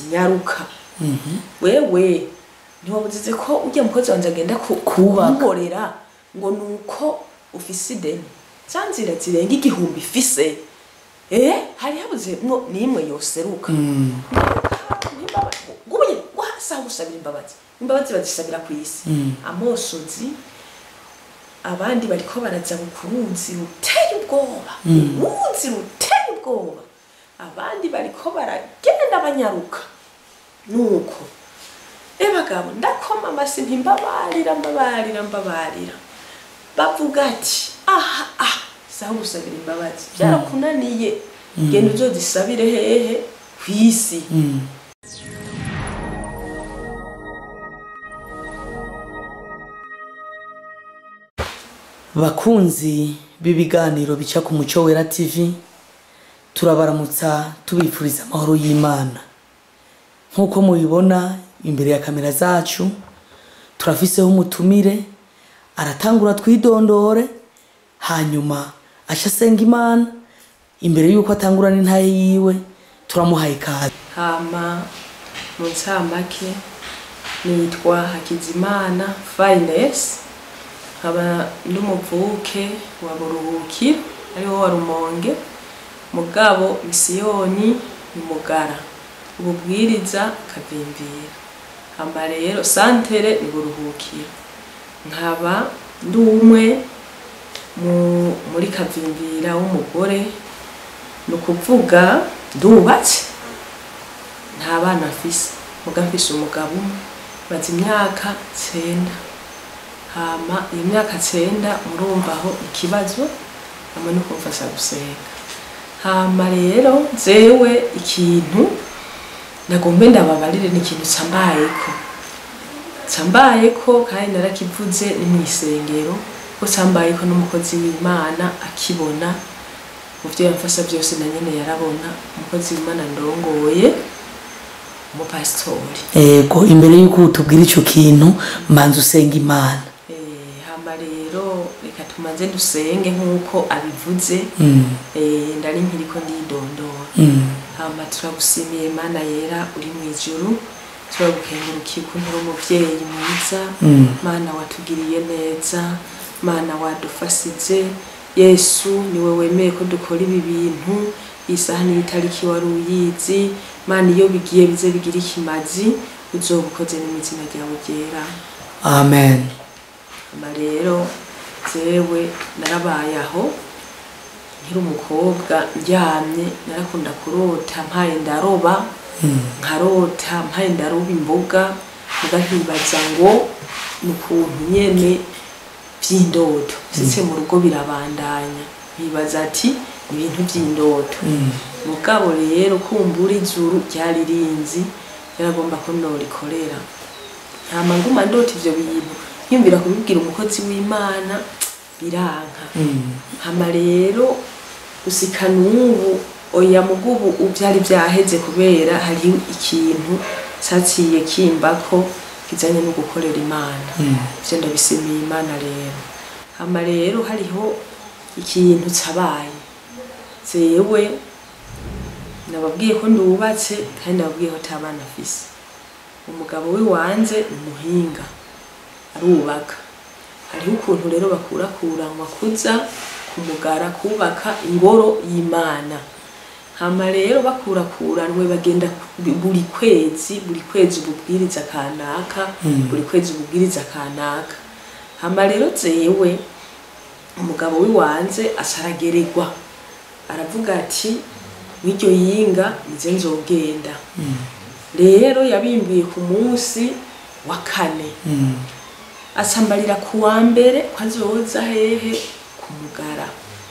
ati nyaruka wewe ntiwabuzize ko ujya mukozi wanjye agenda ku- Kubaka. kumuborera ngo ni uko ufise ideni za nzira zirenga igihumbi ifise eh hari habuze mwo n'imwe yoseruka gubuye wahasa gusabira imbabazi imbabazi bazisabira ku isi amosozi abandi bariko baraza ku ruzi ruteye ubwoba uruzi ruteye ubwoba abandi bariko baragenda banyaruka nuko e bagabo ndakoma amasi ntimbabarira mbabarira mbabarira bavuga ati aha aha saho gusabira imbabazi byarakunaniye genda uzozisabire hehe ku isi bakunzi b'ibiganiro bica ku muco wera tv turabaramutsa tubifuriza amahoro y'imana nk'uko mubibona imbere ya kamera zacu turafiseho umutumire aratangura twidondore hanyuma aca asenga imana imbere y'uko atangura n'intaye yiwe turamuhaye ikaze hama mu ncamake nitwa hakizimana fayinesi nkaba n'umuvuke wa buruhukiro ariwo wa rumonge mugabo misiyoni ni mugara ububwiriza kavimbira hama rero santere ni buruhukiro nkaba ndi umwe mu- muri kavimbira w'umugore ni ukuvuga ndubatse nta bana mfise muga mfise umugabo umwe maze imyaka cenda hama iyo myaka cenda murumva aho ikibazo hamwe no kumfasha gusenga hama rero jewe ikintu nagombe ndababarire ni ikintu cambayeko cambayeko kandi narakivuze ni mw'isengero ko cambayeko n'umukozi w'imana akibona mu vyo yamfasha byose na nyene yarabona umukozi w'imana ndongoye umupasitori ego imbere y'uko tubwira ico kintu manza usenga imana Eh, hama rero reka tumanze dusenge nk'uko abivuze Mm, Eh, ndari nkiriko ndidondora mm. hama turagushimiye mana yera uri mu ijuru turagukengurukiye ukuntu uri umuvyeyi mwiza Mm. mana watugiriye neza mana wadufasije yesu niwe wemeye ko dukora ibi bintu isaha niyo itariki wari uyizi mana iyo bigiye bize bigira ikimazi uzoba ukoze n'imizina ryawe ryera amen hama rero jewe narabaye aho nkiri umukobwa ndyamye narakunda kurota mpaye ndaroba nkarota mpaye ndaroba imboga muga nkibaza ngo ni ukuntu nyene vy'indoto sitse mu rugo birabandanya nkibaza ati ni ibintu vy'indoto mugabo rero kumbura ijuru ryari rinzi yaragomba ko norikorera ntama nguma ndota ivyo bintu nkiyumvira kubibwira umukozi w'imana biranka hama rero gusika n'ubu oya mugubu uvyari vyaheze kubera hari ikintu caciye kimbako kijanye no gukorera imana ivyo ndabisimiye imana rero hama rero hariho ikintu cabaye jewe nababwiye ko ndubatse kandi nababwiye ko ata bana afise umugabo w'iwanje ni umuhinga arubaka hariho ukuntu rero bakurakuranwa kuza kumugara kubaka ingoro y'imana hama rero bakurakuranwe bagenda ku- buri kwezi buri kwezi ububwiriza kanaka buri kwezi ububwiriza kanaka hama rero jewe umugabo w'iwanze acarageregwa aravuga ati w'iryo yinga nize nzogenda rero yabimbiye ku munsi wa kane asambarira ku wa mbere ko azoza hehe ku mugara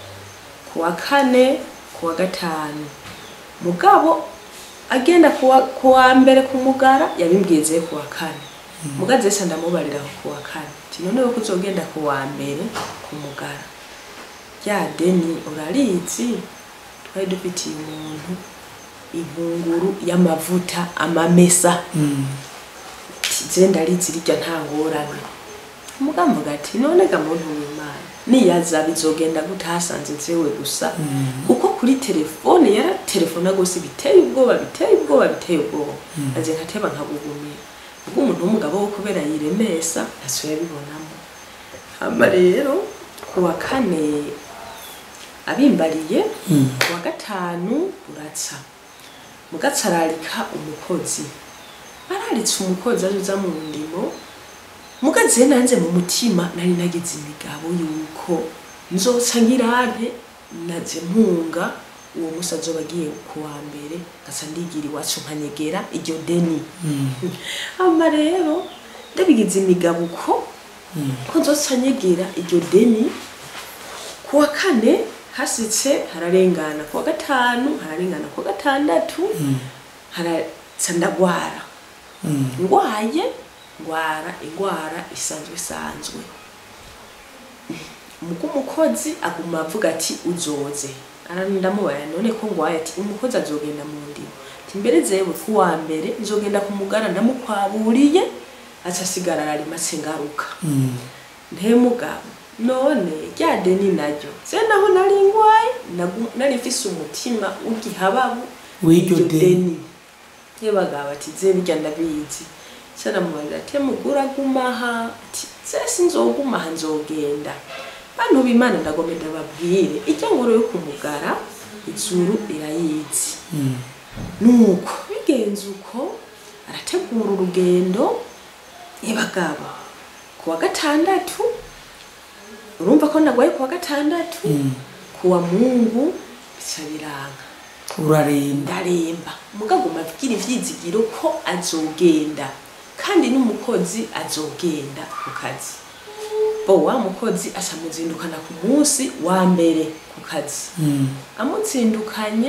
ku wa kane ku wa gatanu mugabo agenda ku wa- ku wa mbere ku mugara yabimbwiye ku wa kane muga zese ndamubarira aho ku wa kane ati noneho ko uzogenda ku wa mbere ku mugara rya deni urarizi twari dufitiye umuntu inkunguru y'amavuta amamesa je ndarizi rirya nta ngorane mugamvuga ati none ga muntu w'imana niyaza bizogenda gute hasanze jewe gusa kuko kuri telefone yaratelefona gose biteye ubwoba biteye ubwoba biteye ubwoba aje nkateba nkagugumira ubwo umuntu w'umugabo wo kubera yiremesa ntaso yabibonamo hama rero ku wa kane abimbariye ku wa gatanu uratsa mugatsa ararika umukozi araritse umukozi azoza mu ndimo mugaze nanze mu mutima nari nagize imigabo yuko nzoca ngirante naze mpunga uwo musi azoba agiye ku wa mbere ngaca ndigira iwacu nkanyegera iryo deni hama rero ndabigize imigabo uko ko nzoca nyegera iryo deni ku wa kane hasitse hararengana ku wa gatanu hararengana ku wa gatandatu haraca ndagwara ngwaye ngwara ingwara isanzwe isanzwe mugo umukozi aguma avuga ati uzoze arandamubara none ko ngwaye ati umukozi azogenda mu ndimo ati mbere zewe ku wa mbere nzogenda kumugara ndamukwaburiye aca asigara ararimatse ngaruka ntemugabo none rya deni naryo se naho nari ngwaye nagu- nari mfise umutima w'igihababu W'iryo w'iryo deni. yebagabo ati ze birya ndabizi sanamubarira ati mugura gumaha ati se sinzogumaha nzogenda bantu b'imana ndagomba ndababwire ijya ngoro yo kumugara izuru irayizi nuko bigenze uko arategura urugendo yebagabo ku wa gatandatu urumva ko nagwaye ku wa gatandatu ku wa mungu bica biranga uraremba ndaremba mugabo mabwira ivyizigiro ko azogenda kandi n'umukozi azogenda ku kazi bo wa mukozi acamuzindukana ku munsi wa mbere ku kazi amutsindukanye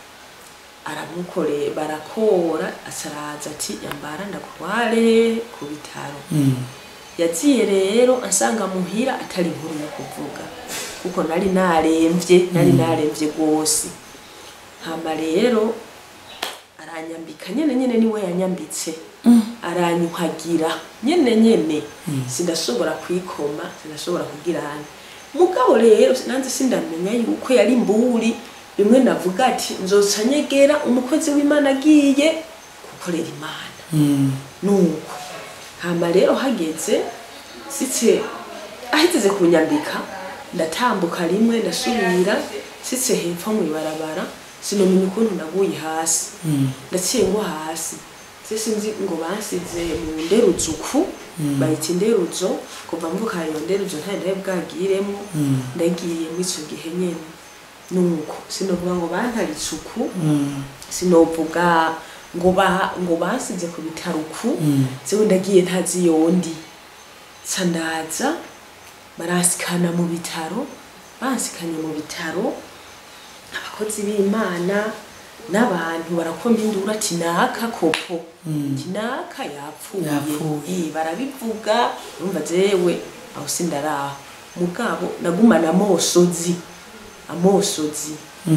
aramukore barakora acaraza ati yambara ndakutware ku bitaro yaziye rero ansanga muhira atari inkuru yo kuvuga kuko nari naremvye nari naremvye rwose hama rero aranyambika nyene nyene niwe yanyambitse aranyuhagira nyene nyene sindashobora kwikoma sindashobora kugirana mugabo rero nanze sindamenya yuko yari imburi rimwe navuga ati nzoca nyegera umukozi w'imana agiye gukorera imana nuko hama rero hageze sitse ahiteze kunyambika ndatambuka rimwe ndasubira sitse hepfo mw'ibarabara sinomenya ukuntu naguye hasi ndaciye ngo hasi se sinzi ngo bansize mu nderuzo uku bayita inderuzo kuva mvuka iyo nderuzo ntari ndari bwagiremo ndagiye muri ico gihe nyene nuko sinovuga ngo bantaritse uku sinovuga ngo ba ngo bansize ku bitaro uku sewe ndagiye ntazi yondi ca ndaza baransikana mu bitaro bansikanye mu bitaro abakozi b'imana n'abantu barakoma induru ati naka koko ati naka yapfuye Yapfuye. Eh, barabivuga urumva jewe aho sindaraho mugabo nagumana amosozi amosozi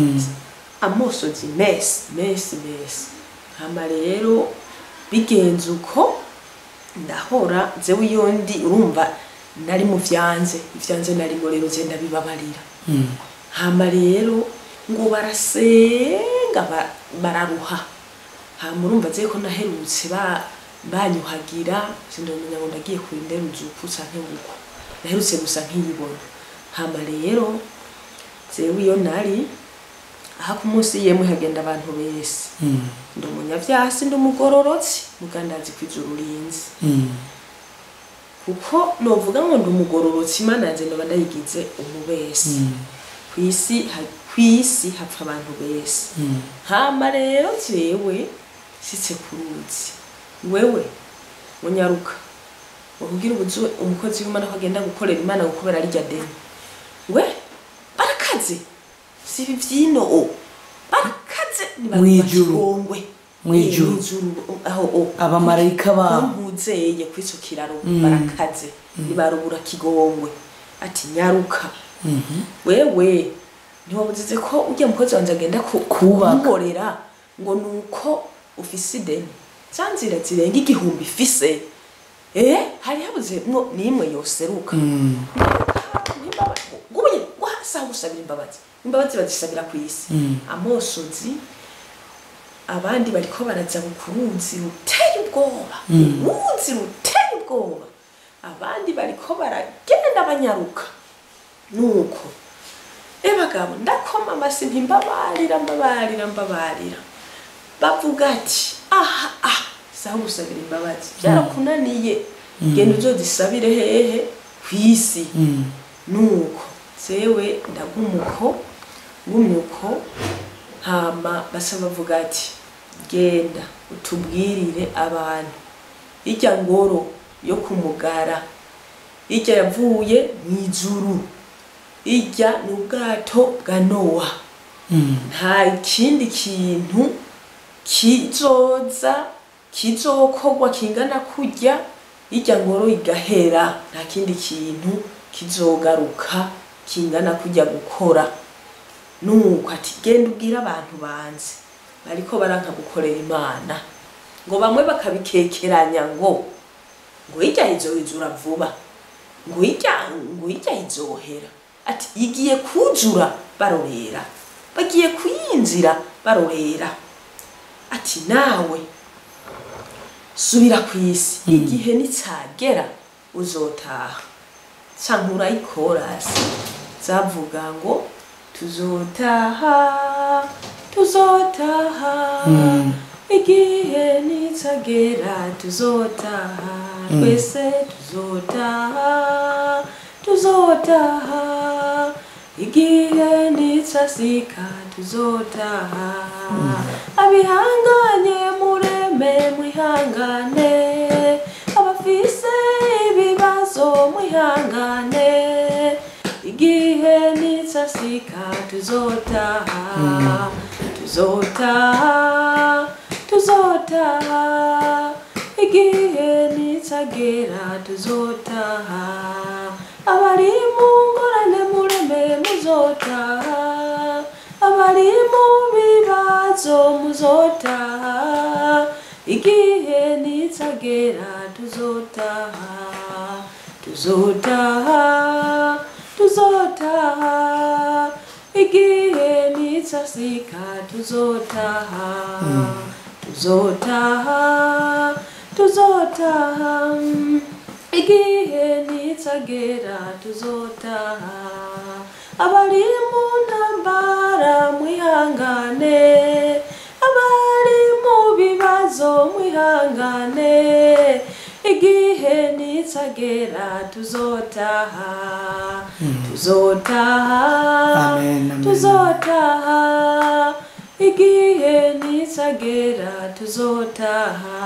amosozi mesi mesi mesi hama rero bigenze uko ndahora jewe iyo ndi urumva nari mu vyanze ivyanze narimo rero je ndabibabarira hama rero ngo barasenga ba- bararuha hama urumva je ko naherutse ba banyuhagira sindomenya ngo ndagiye ku nderuzo uku canke uko naherutse gusa nkiyibona hama rero jewe iyo nari aha ku munsi yemwe hagenda abantu bese ndi umunyavyasi ndi umugororotsi mugandazi kw'ijuru rinzi kuko novuga ngo ndi umugororotsi imana yanje ndoba ndayigize umubesi kw'isi ha- kw'isi hapfa abantu bese hama rero jewe sitse ku ruzi wewe munyaruka ukubwira ubuzu umukozi w'imana ko agenda gukorera imana ngo kubera arya deni we barakaze si ibi vyino o barakaze ni bantu Mwijuru. bashongwe Mwijuru. Eh, mwijuru aho o abamarayika babo mpuzeye kw'ico kiraro barakaze nibarubura kigongwe ati nyaruka wewe ntiwabuzize ko ujya mukozi wanje agenda ku- Kubaka. kumborera ngo nuko ufise ideni za nzira zirenga igihumbi ifise eh hari habuze mwo nimwe yoseruka nimba saha gusabira imbabazi imbabazi bazisabira ku isi amosozi abandi bariko baraza ku ruzi ruteye ubwoba uruzi ruteye ubwoba abandi bariko baragenda banyaruka nuko e bagabo ndakoma amasi ntimbabarira mbabarira mbabarira bavuga ati aha ah saha gusabira imbabazi byarakunaniye genda uzozisabire hehe ku isi nuko sewe ndagumuko ngumyuko hama basa bavuga ati genda utubwirire abantu irya ngoro yo kumugara irya yavuye mu ijuru irya ni ubwato bwa nowa nta kindi kintu kizoza kizokorwa kingana kurya irya ngoro igahera nta kindi kintu kizogaruka kingana kujya gukora nuko ati genda ubwire abantu banze bariko baranka gukorera imana ngo bamwe bakabikekeranya ngo ngo irya izohizura vuba ngo irya ngo irya izohera ati igiye kuzura barorera bagiye kuyinzira barorera ati nawe subira ku isi igihe nitsagera uzotaha canke urayikorasi zavuga ngo tuzotaha tuzotaha igihe nitsagera tuzotaha twese tuzotaha tuzotaha igihe nitsasika tuzotaha abihanganye mureme mwihangane abafise ibibazo mwihangane igihe nitsasika tuzotaha tuzotaha tuzotaha igihe nitsagera tuzotaha abari mu ngorane mureme muzotaha abari mu bibazo muzotaha igihe nitsagera tuzotaha tuzotaha tuzotaha igihe nitsasika tuzotaha tuzotaha tuzotaha igihe nitsagera tuzotaha abari mu ntambara mwihangane abari mu bibazo mwihangane igihe nitsagera tuzotaha tuzotaha Amen, amen. tuzotaha igihe nitsagera tuzotaha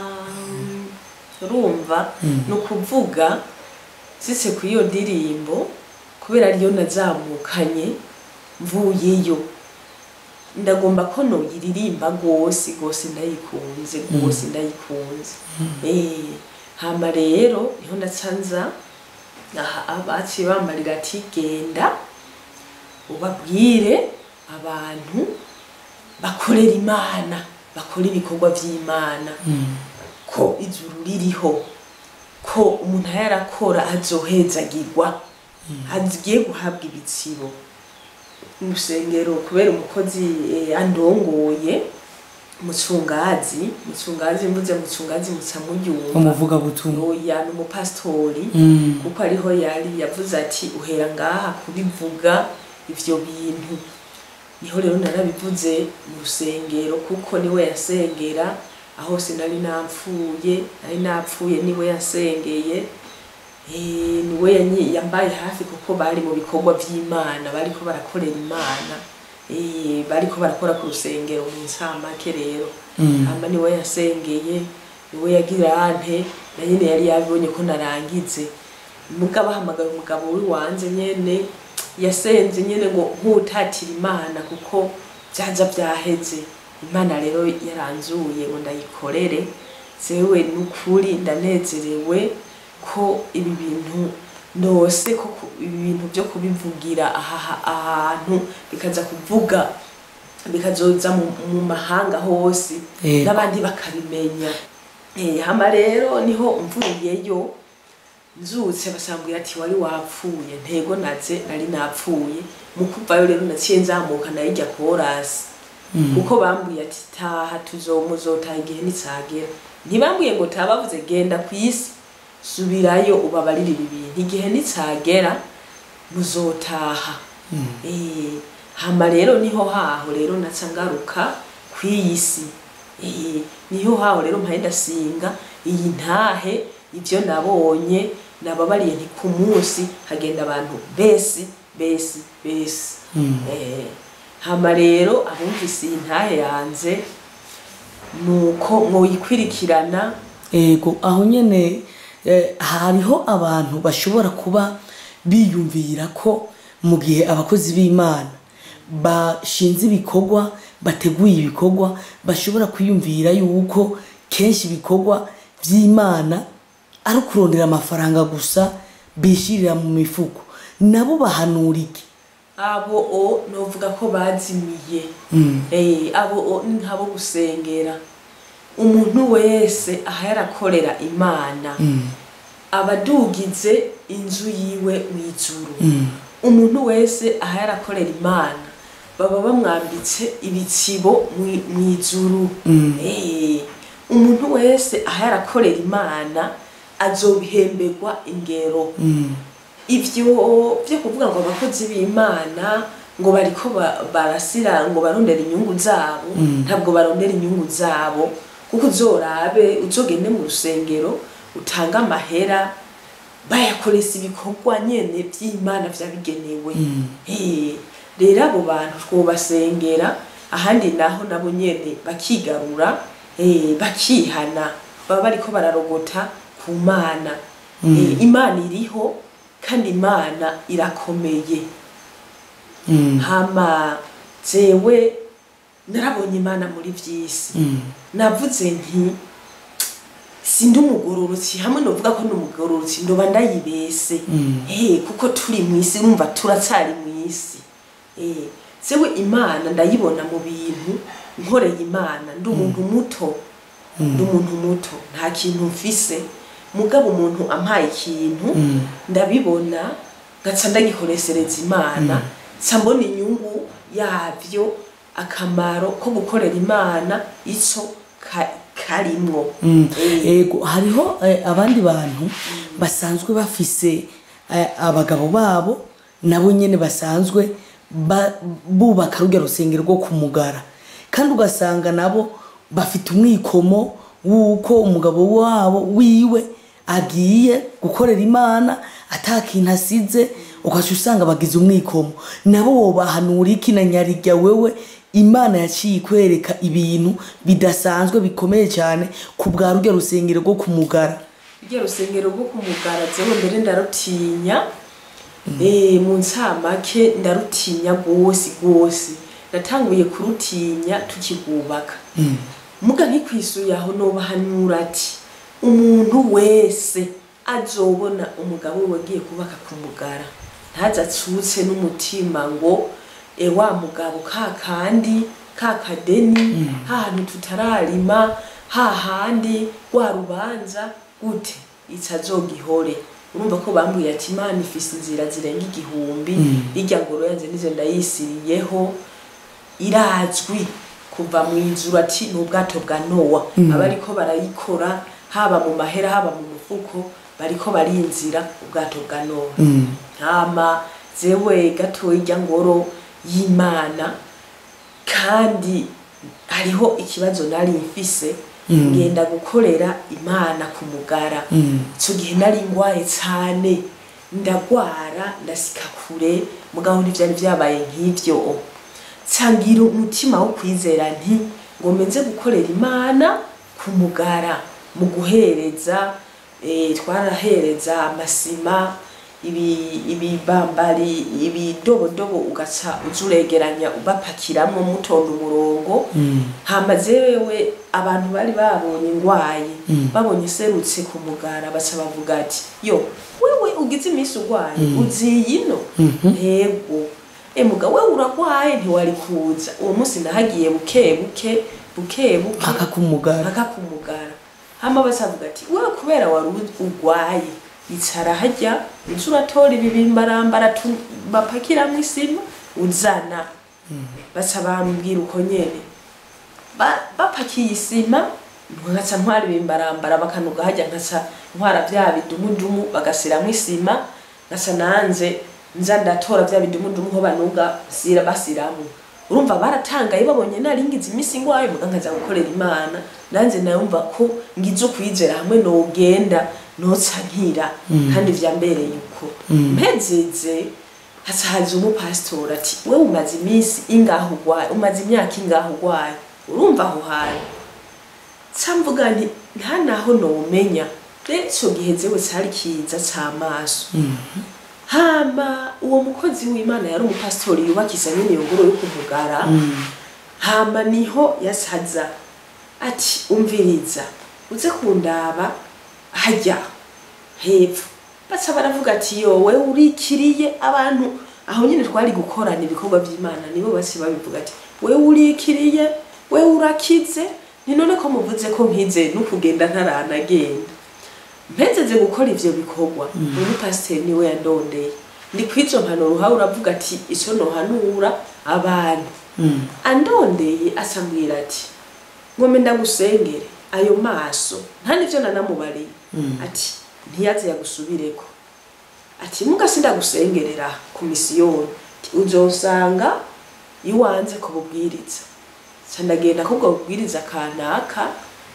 urumva ni ukuvuga sise ku iyo ndirimbo kubera ariyo nazamukanye mvuyeyo ndagomba ko noyiririmba rwose rwose ndayikunze rwose ndayikunze Eh, hama rero niho ndacanza aha abaciye bambarira ati genda ubabwire abantu bakorera imana bakora ibikorwa by'imana ko ijuru ririho ko umuntu yarakora azohezagirwa agiye guhabwa ibitsibo mu rusengero kubera umukozi eh, andongoye mucungazi mucungazi mvuze mucungazi muca muryumva umuvugabutumwa oya ni umupasitori Mm. kuko ariho yari yavuze ati uhera ngaha kubivuga ivyo bintu niho rero narabivuze mu rusengero kuko niwe yasengera aho sinari napfuye nari napfuye niwe yasengeye Eh, niwe yanyi- yambaye hafi kuko bari mu bikorwa vy'imana bariko barakorera imana Eh, bariko barakora ku rusengero mu nsamake rero Mm. hama niwe yasengeye niwe yagira ante na nyene yari yabibonye ko narangize mugabo ahamagaye umugabo wiwanze nyene yasenze nyene ngo nkutatira imana kuko vyaza vyaheze imana rero yaranzuye ngo ndayikorere zewe nukuri ndanezerewe ko ibi bintu ndose ko ku- ibi bintu vyo kubivugira aha ahantu bikaza kuvuga bikazoza mu, mu mahanga hose Yego. n'abandi bakabimenya Eh, hama rero niho mvuyeyo nzutse basambwira ati wari wapfuye ntego naze nari napfuye mu kuvayo rero naciye nzamuka nayijya korasi kuko bambwiye ati taha tuzomuzotaha igihe nitsagera ntibambwiye ngo taha bavuze genda ku isi subirayo ubabarire ibi bintu igihe nitsagera muzotaha Eh, hama rero niho haho rero naca ngaruka kw'iyi si Eh, niho haho rero mpaye ndasinga iyi ntahe ibyo nabonye nababariye nti ku munsi hagenda abantu besi besi besi Eh, hama rero abumvise iyi ntahe yanze nuko mwoyikwirikirana ego aho nyene eh, hariho abantu bashobora kuba biyumvira ko mu gihe abakozi b'imana bashinze ibikorwa bateguye ibikorwa bashobora kwiyumvira yuko kenshi ibikorwa by'imana ari ukurondera amafaranga gusa bishirira mu mifuko nabo bahanura iki abo o novuga ko bazimiye Eh, abo o ni nk'abo gusengera umuntu wese aha yarakorera imana abadugize inzu yiwe mw'ijuru umuntu wese aha yarakorera imana baba bamwambitse ibitsibo mwi- mw'ijuru Eh, umuntu wese aha yarakorera imana azobihemberwa ingero ivyo vyo kuvuga ngo abakozi b'imana ngo bariko ba- barasira ngo barondera inyungu zabo ntabwo barondera inyungu zabo kuko uzorabe uzogende mu rusengero utanga amahera bayakoresha ibikorwa nyene vy'imana vyabigenewe Eh, rero abo bantu twobasengera ahandi naho nabo nyene bakigarura eh, bakihana baba bariko bararogota ku mana Eh, imana iriho kandi imana irakomeye hama jewe narabonye imana muri vy'isi navuze nti sindi umugororotsi hamwe novuga ko ndi umugororotsi ndoba ndayibese Eh, kuko turi mw'isi urumva turacyari mw'isi Eh, jewe imana ndayibona mu bintu nkoreye imana ndi umuntu muto ndi umuntu muto nta kintu mfise mugabo umuntu ampaye ikintu ndabibona ngaca ndagikoreshereza imana nca mbona inyungu yavyo akamaro ko gukorera imana ico ka- karimwo Eh, ego hariho eh, abandi bantu basanzwe bafise eh, abagabo babo nabo nyene basanzwe ba- bubaka rurya rusengero rwo kumugara kandi ugasanga nabo bafite umwikomo w'uko umugabo wabo wiwe agiye gukorera imana ata kintu asize ugaca usanga bagize umwikomo nabo wobahanura iki na nyarirya wewe imana yaciye ikwereka ibintu bidasanzwe bikomeye cyane ku bwa rurya rusengero rwo kumugara rya rusengero rwo kumugara jewe mbere ndarutinya Eh, mu ncamake ndarutinya rwose rwose natanguye kurutinya tukigubaka muga nkikwisuye aho nobahanura ati umuntu wese azobona umugabo we wagiye kubaka ku mugara ntaze atsutse n'umutima ngo e wa mugabo ka kandi ka kadeni hahantu tutararima hahandi rwa rubanza gute itazogihore urumva ko bambwiye ati imana ifise inzira zirenga igihumbi irya ngoro yanze nizo ndayisiriyeho irazwi kuva mu ijuru ati ni ubwato bwa nowa abariko barayikora haba mu mahera haba mu mufuko bariko barinzira ubwato bwa nowa hama zewe gatoya irya ngoro y'imana kandi hariho ikibazo nari mfise ngenda gukorera imana ku mugara icyo gihe nari ngwaye cyane ndagwara ndasika kure mugabo ntibyari byabaye nk'ibyo nsangira umutima wo kwizera nti ngo menze gukorera imana ku mugara mu guhereza eh, twarahereza amasima ibi ibibambari ibidobodobo ugaca uzuregeranya ubapakiramwo mutonda umurongo hama jewe abantu bari babonye ngwaye babonye serutse ku mugara baca bavuga ati yo wewe ugize iminsi urwaye uziye ino ntego emuga wewe uragwaye ntiwari kuza uwo munsi nahagiye buke buke buke buke mpaka kumugara mpaka ku mugara hama basavuga ati wewe kubera wari urwaye icara hajya uza uratora ibibimbarambara tu- bapakiramwo isima uzana baca bambwira uko nyene Ba- bapakiye isima nkaca ntwara ibimbarambara bakanuga hajya nkaca ntwara vya bidumudumu bagasiramwo isima nkaca nanze nza ndatora vya bidumudumu ho banuga sira basiramwo urumva baratangaye babonye naringize imisi ngwayo muga nkaza gukorera imana nanze nayumva ko ngize ukwizera hamwe nogenda noca nkira kandi vyambereye uko mpezeze haca haza umupasitori ati we umaze iminsi ingaho ugwaye umaze imyaka ingaho ugwaye urumva aho hantu ca mvuga nti nta naho nomenya rero ico gihe zewe cari kiza c'amaso hama uwo mukozi w'imana yari umupasitori yubakisa nyene iyo ngoro yo kumugara hama niho yasaza ati umviriza uze kundaba hajya hepfo baca baravuga ati yowe urikiriye abantu aho nyine twari gukorana ibikorwa by'imana nibo basi babivuga ati we urikiriye we urakize ni none ko muvuze ko nkize no kugenda ntaranagenda mpezeze gukora ivyo bikorwa uyu pasiteri niwe yandondeye ndi kwizo mpanuro uhawe uravuga ati ico nohanura abantu andondeye asambwira ati ngome ndagusengere ayo maso nta nivyo nanamubariye ati ntiyaze yagusubireko ati mugasi ndagusengerera ku misiyoni Ati, uzosanga iwanze kububwiriza ca ndagenda kubwo bubwiriza kanaka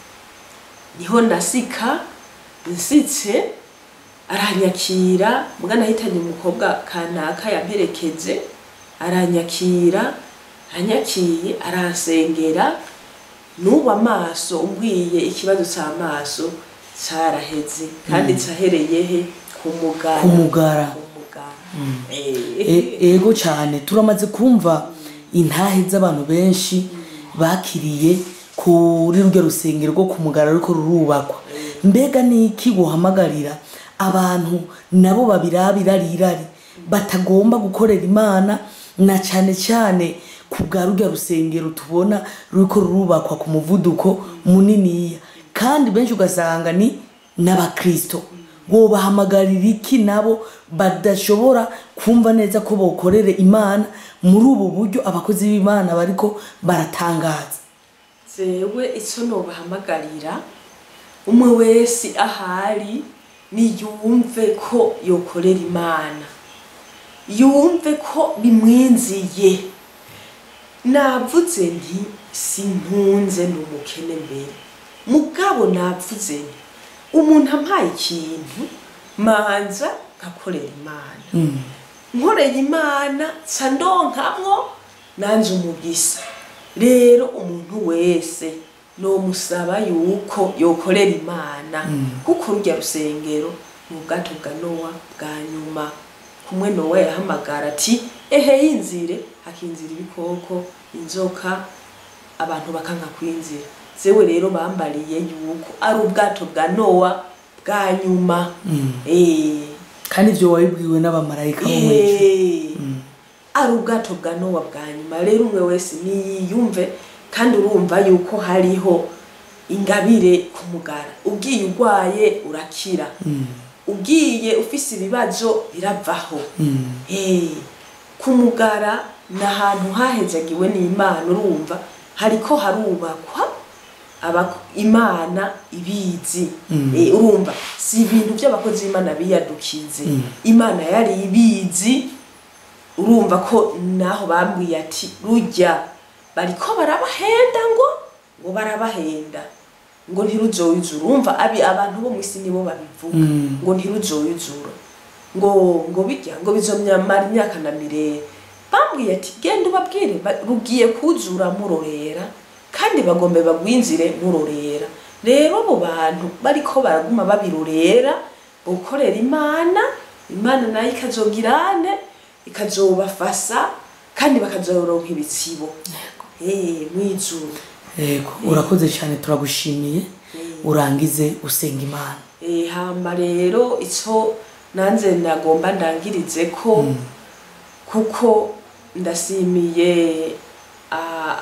niho nasika nsitse aranyakira muga nahitanye umukobwa kanaka yamperekeje aranyakira anyakiye aransengera n'ubu amaso umbwiye ikibazo c'amaso caraheze kandi cahereye he ku mugara Ku mugara. ku mugara E- ego cyane turamaze kumva intahe z'abantu benshi bakiriye kuri rurya rusengero rwo ku mugara ariko rurubakwa mbega niki guhamagarira abantu nabo babirabira rirari batagomba gukorera imana na cyane cyane ku bwa rurya rusengero tubona ruriko rurubakwa ku muvuduko muniniya kandi benshi ugasanga ni n'abakristo wobahamagarira iki nabo badashobora kumva neza ko bokorere imana muri ubu buryo abakozi b'imana bariko baratangaza jewe ico nobahamagarira umwe wese ahari niyumve ko yokorera imana yumve ko bimwinziye navuze nti sintunze ni umukene mbere mugabo navuze nti umuntu ampaye ikintu manza nkakorera imana nkoreye imana nca ndonkamwo nanje umugisa rero umuntu wese nomusaba yuko yokorera imana kuko rurya rusengero ni ubwato bwa nowa bwa nyuma kumwe nowa yahamagara ati ehe yinzire hakinzira ibikoko inzoka abantu bakanka kwinzira zewe rero bambariye yuko ari ubwato bwa nowa bwa nyuma eh kandi ibyo wabibwiwe n'abamarayika bo mu ijuru Eh, ari ubwato bwa nowa bwa nyuma rero umwe wese niyiyumve kandi urumva yuko hariho ingabire ku mugara ugiye urwaye urakira ugiye ufise ibibazo biravaho Eh, ku mugara ni ahantu hahezagiwe n'imana urumva hariko harubakwa aba imana ibizi Eh, urumva si ibintu by'abakozi b'imana biyadukize imana yari ibizi urumva ko naho bambwiye ati rujya bariko barabahenda ngo ngo barabahenda ngo ntiruzoyuzura urumva abi abantu bo mw'isi nibo babivuga ngo ntiruzoyuzura ngo ngo bijya ngo bizomyamara imyaka na mirere bambwiye ati genda ubabwire ba- rugiye kuzura murorera kandi bagombe bagwinzire murorera rero abo bantu bariko baraguma babirorera gukorera imana imana nayo ikazogirane ikazobafasa kandi bakazoronka ibitsibo eh mwijuru yego urakoze cyane turagushimiye urangize usenga imana Eh, hamba rero ico nanze nagomba ndangirize ko kuko ndasimiye a-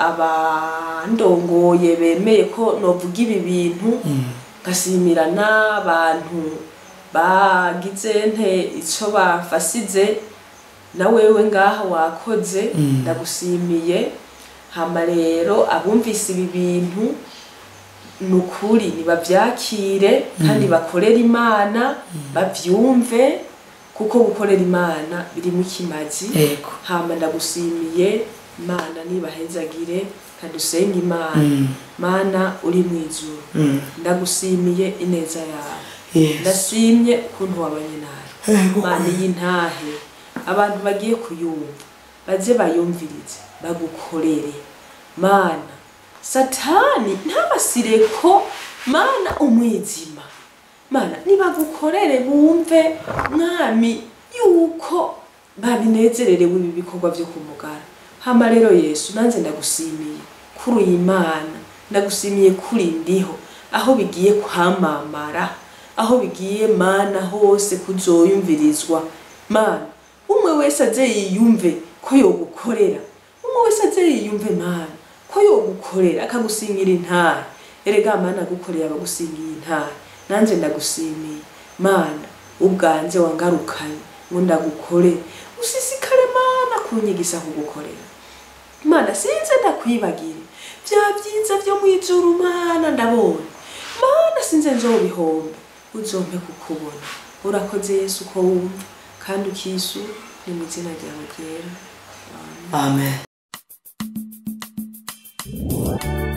abandongoye bemeye ko novuga ibi bintu ngasimira n'abantu bagize nte ico bafasize na wewe ngaha wakoze ndagushimiye hama rero abumvise ibi bintu ni ukuri nibavyakire kandi bakorere imana bavyumve kuko gukorera imana birimo ikimazi yego hama ndagushimiye imana nibahezagire kadusenge imana mana uri mu ijuru Mm. ndagushimiye ineza yawe Yes. ndashimye ukuntu wabanye nawe Yego. mana y'intahe abantu bagiye kuyumva baze bayumvirize bagukorere mana satani ntabasire ko mana umwijima mana nibagukorere bumve mwami yuko babinezererewe ibi bikorwa byo kumugara hama rero yesu nanze ndagushimiye kuri uyu imana ndagushimiye kuri ndiho aho bigiye kwamamara aho bigiye mana hose kuzoyumvirizwa mana umwe wese aze yiyumve ko yogukorera umwe wese aze yiyumve mana ko yogukorera akagusingira intare erega mana agukorera abagusingiye intare nanjye ndagushimiye mana ubwanjye wangarukanye ngo ndagukorere usisikare mana kunyigisa kugukorera mana sinze ndakwibagire bya byiza byo mu ijuru mana ndabonye mana sinze nzobihombe uzompe kukubona urakoze yesu ko wumva kandi ukisu ni mu izina ryawe ryera amen